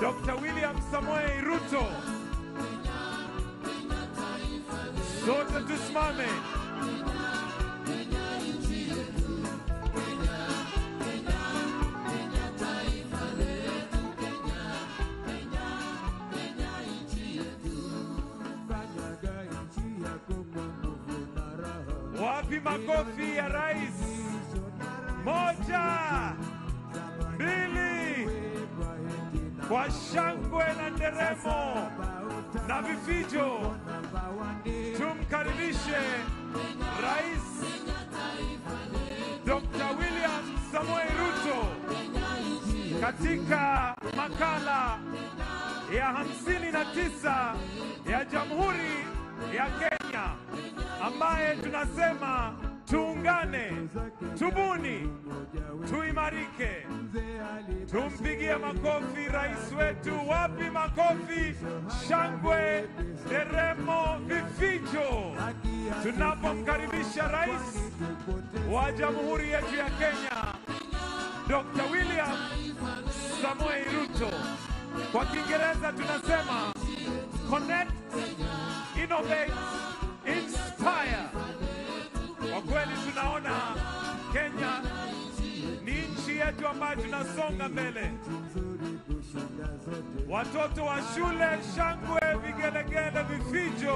Dr. William Samoei Ruto. Sote tusimame. Wapi makofi ya rais? Moja, mbili, kwa shangwe na nderemo na vifijo, tumkaribishe Rais Dr. William Samoei Ruto katika makala ya hamsini na tisa ya Jamhuri ya Kenya ambaye tunasema tuungane, tubuni, tuimarike. Tumpigie makofi rais wetu. Wapi makofi, shangwe, nderemo, vifijo tunapomkaribisha rais wa Jamhuri yetu ya Kenya Dr. William Samoei Ruto. Kwa Kiingereza tunasema connect, innovate, inspire. Kwa kweli tunaona Kenya ni nchi yetu ambayo tunasonga mbele. Watoto wa shule, shangwe, vigelegele, vifijo,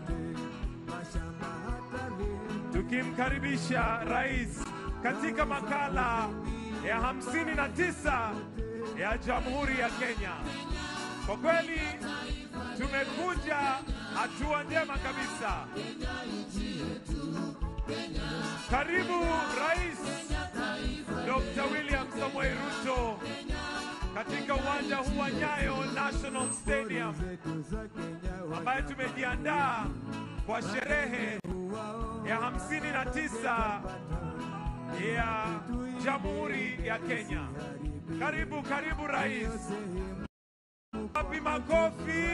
tukimkaribisha rais katika makala ya hamsini na tisa ya Jamhuri ya Kenya. Kwa kweli tumekuja hatua njema kabisa. Karibu Rais Dr. William Samoei Ruto katika uwanja huu wa Nyayo National Stadium ambaye tumejiandaa kwa sherehe ya hamsini na tisa ya Jamhuri ya Kenya. Karibu, karibu rais. Wapi makofi?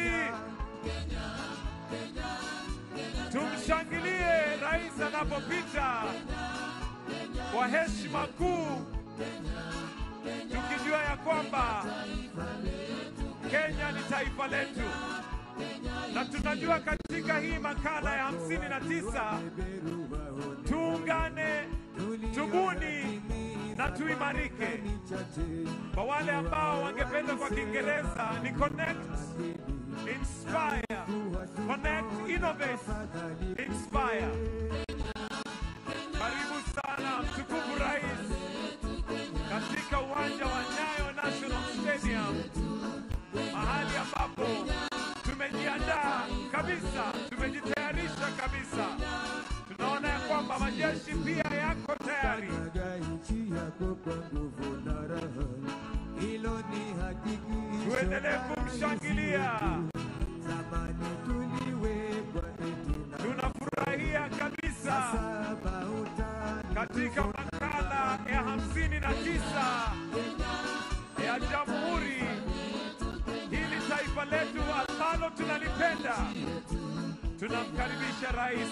Tumshangilie rais anapopita kwa heshima kuu, tukijua ya kwamba Kenya ni taifa letu, na tunajua katika hii makala ya hamsini na tisa tuungane, tubuni na tuimarike. Kwa wale ambao wangependa kwa Kiingereza ni connect, inspire, connect, innovate, inspire. Karibu sana mtukufu rais katika uwanja wa Nyayo National Stadium, mahali ambapo tumejiandaa kabisa, tumejitayarisha kabisa. Tunaona ya kwamba majeshi pia yako tayari. Tuendelee kumshangilia. Tunafurahia kabisa katika makala ya hamsini na tisa ya Jamhuri, hili taifa letu ambalo tunalipenda. Tunamkaribisha Rais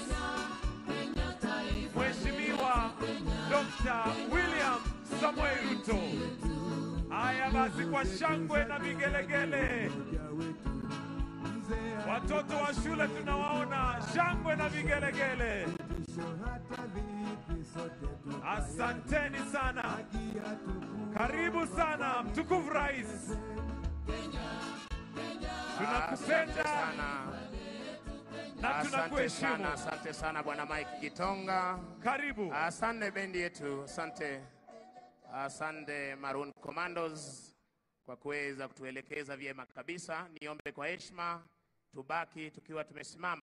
Mheshimiwa Dr. William Samoei Ruto. Haya basi, kwa shangwe na vigelegele, watoto wa shule tunawaona, shangwe na vigelegele. Asanteni sana, karibu sana mtukufu rais, tunakupenda sana. na Asante tunakuheshimu. sana, asante sana bwana Mike Gitonga. Karibu. Asante bendi yetu, asante, asante Maroon Commandos kwa kuweza kutuelekeza vyema kabisa. Niombe kwa heshima tubaki tukiwa tumesimama.